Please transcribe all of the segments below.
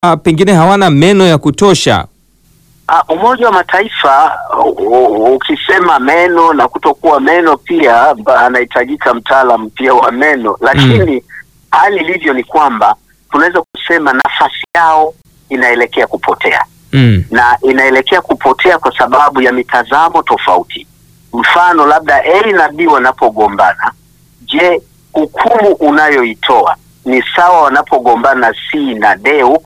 uh, pengine hawana meno ya kutosha? Ah, Umoja wa Mataifa u- u- ukisema meno na kutokuwa meno pia ba- anahitajika mtaalam pia wa meno, lakini hali ilivyo ni kwamba tunaweza kusema nafasi yao inaelekea kupotea Mm. na inaelekea kupotea kwa sababu ya mitazamo tofauti. Mfano, labda A na B wanapogombana, je, hukumu unayoitoa ni sawa wanapogombana C na D huko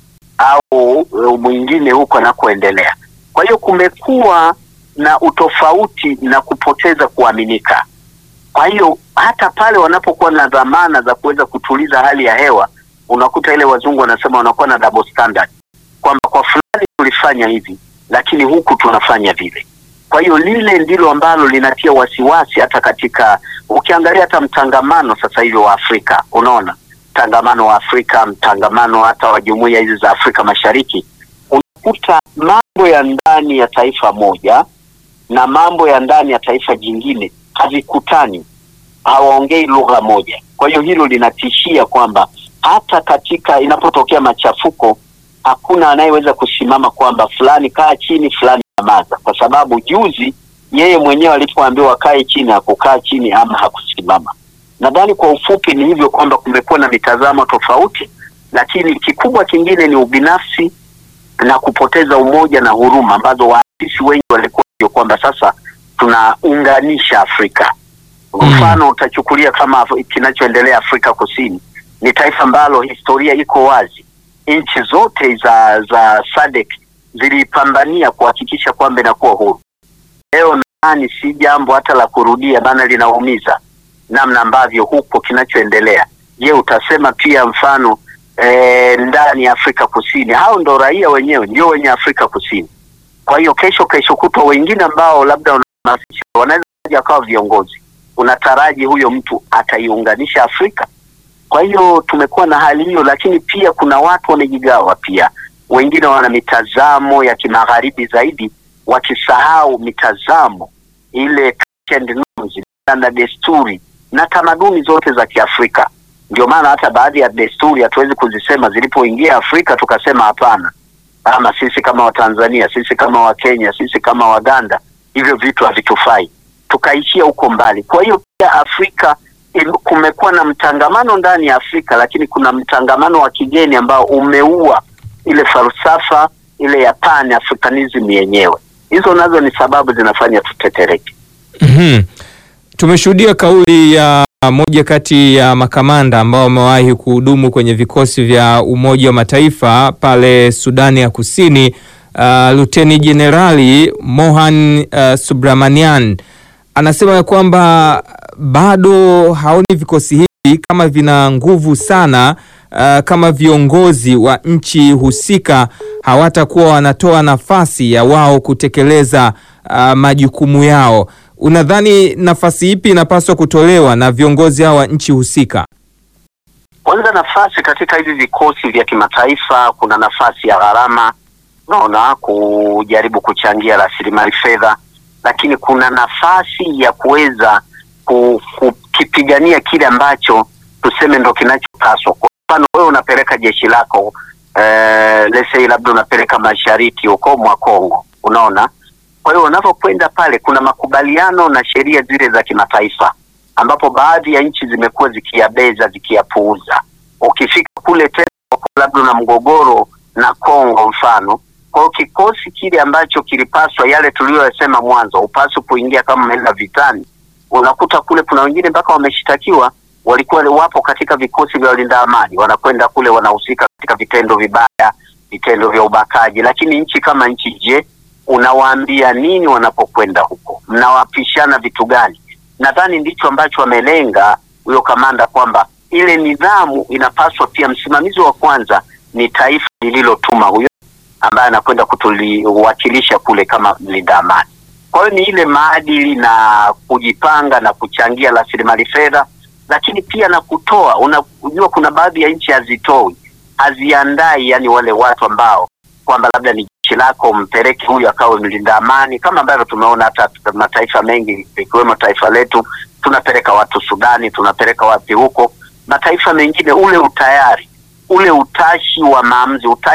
au uh, mwingine huko anakoendelea? Kwa hiyo kumekuwa na utofauti na kupoteza kuaminika. Kwa hiyo hata pale wanapokuwa na dhamana za kuweza kutuliza hali ya hewa, unakuta ile wazungu wanasema wanakuwa na double standard kwamba kwa fulani tulifanya hivi lakini huku tunafanya vile. Kwa hiyo lile ndilo ambalo linatia wasiwasi hata katika, ukiangalia hata mtangamano sasa hivi wa Afrika, unaona mtangamano wa Afrika, mtangamano hata wa jumuiya hizi za Afrika Mashariki, unakuta mambo ya ndani ya taifa moja na mambo ya ndani ya taifa jingine havikutani, hawaongei lugha moja. Kwa hiyo hilo linatishia kwamba hata katika inapotokea machafuko hakuna anayeweza kusimama kwamba fulani kaa chini, fulani nyamaza, kwa sababu juzi yeye mwenyewe alipoambiwa akae chini hakukaa chini ama hakusimama. Nadhani kwa ufupi ni hivyo kwamba kumekuwa na mitazamo tofauti, lakini kikubwa kingine ni ubinafsi na kupoteza umoja na huruma ambazo waasisi wengi walikuwa ndio kwamba sasa tunaunganisha Afrika. Mfano utachukulia kama Af- kinachoendelea Afrika Kusini, ni taifa ambalo historia iko wazi nchi zote za za SADC zilipambania kuhakikisha kwamba inakuwa huru. Leo nadhani si jambo hata la kurudia, maana linaumiza namna ambavyo huko kinachoendelea. Je, utasema pia mfano e, ndani ya Afrika Kusini, hao ndo raia wenyewe ndio wenye Afrika Kusini. Kwa hiyo kesho kesho kutwa wengine ambao labda unahamasisha wanaweza kuja akawa viongozi, unataraji huyo mtu ataiunganisha Afrika? Kwa hiyo tumekuwa na hali hiyo, lakini pia kuna watu wamejigawa pia. Wengine wana mitazamo ya kimagharibi zaidi, wakisahau mitazamo ile culture and norms, na desturi na tamaduni zote za Kiafrika. Ndio maana hata baadhi ya desturi hatuwezi kuzisema zilipoingia Afrika tukasema hapana, ama sisi kama Watanzania, sisi kama Wakenya, sisi kama Waganda, hivyo vitu havitufai, tukaishia huko mbali. Kwa hiyo pia Afrika im- kumekuwa na mtangamano ndani ya Afrika, lakini kuna mtangamano wa kigeni ambao umeua ile falsafa ile ya pan africanism yenyewe. Hizo nazo ni sababu zinafanya tutetereke. Mhm. Tumeshuhudia kauli ya moja kati ya makamanda ambao wamewahi kuhudumu kwenye vikosi vya Umoja wa Mataifa pale Sudani ya Kusini, uh, Luteni Jenerali Mohan uh, Subramanian anasema ya kwamba bado haoni vikosi hivi kama vina nguvu sana uh, kama viongozi wa nchi husika hawatakuwa wanatoa nafasi ya wao kutekeleza uh, majukumu yao. Unadhani nafasi ipi inapaswa kutolewa na viongozi hao wa nchi husika? Kwanza, nafasi katika hivi vikosi vya kimataifa, kuna nafasi ya gharama, unaona, kujaribu kuchangia rasilimali fedha, lakini kuna nafasi ya kuweza ku- kukipigania kile ambacho tuseme ndo kinachopaswa. Kwa mfano, wewe unapeleka jeshi lako eh, let's say labda unapeleka mashariki huko mwa Kongo, unaona. Kwa hiyo unavyokwenda pale, kuna makubaliano na sheria zile za kimataifa ambapo baadhi ya nchi zimekuwa zikiyabeza zikiyapuuza. Ukifika kule tena labda una mgogoro na Kongo mfano, kwa hiyo kikosi kile ambacho kilipaswa yale tuliyoyasema mwanzo, upaswi kuingia kama umeenda vitani, unakuta kule kuna wengine mpaka wameshtakiwa, walikuwa wapo katika vikosi vya walinda amani, wanakwenda kule wanahusika katika vitendo vibaya, vitendo vya ubakaji. Lakini nchi kama nchi, je, unawaambia nini wanapokwenda huko? Mnawapishana vitu gani? Nadhani ndicho ambacho amelenga huyo kamanda kwamba ile nidhamu inapaswa pia, msimamizi wa kwanza ni taifa lililotuma huyo ambaye anakwenda kutuliwakilisha kule kama mlinda amani. Kwa hiyo ni ile maadili na kujipanga na kuchangia rasilimali fedha, lakini pia na kutoa. Unajua, kuna baadhi ya nchi hazitoi, haziandai, yani wale watu ambao kwamba labda ni jeshi lako mpeleke huyu akawe mlinda amani, kama ambavyo tumeona hata mataifa mengi ikiwemo taifa letu, tunapeleka watu Sudani, tunapeleka wapi huko, mataifa mengine, ule utayari ule utashi wa maamuzi, utashi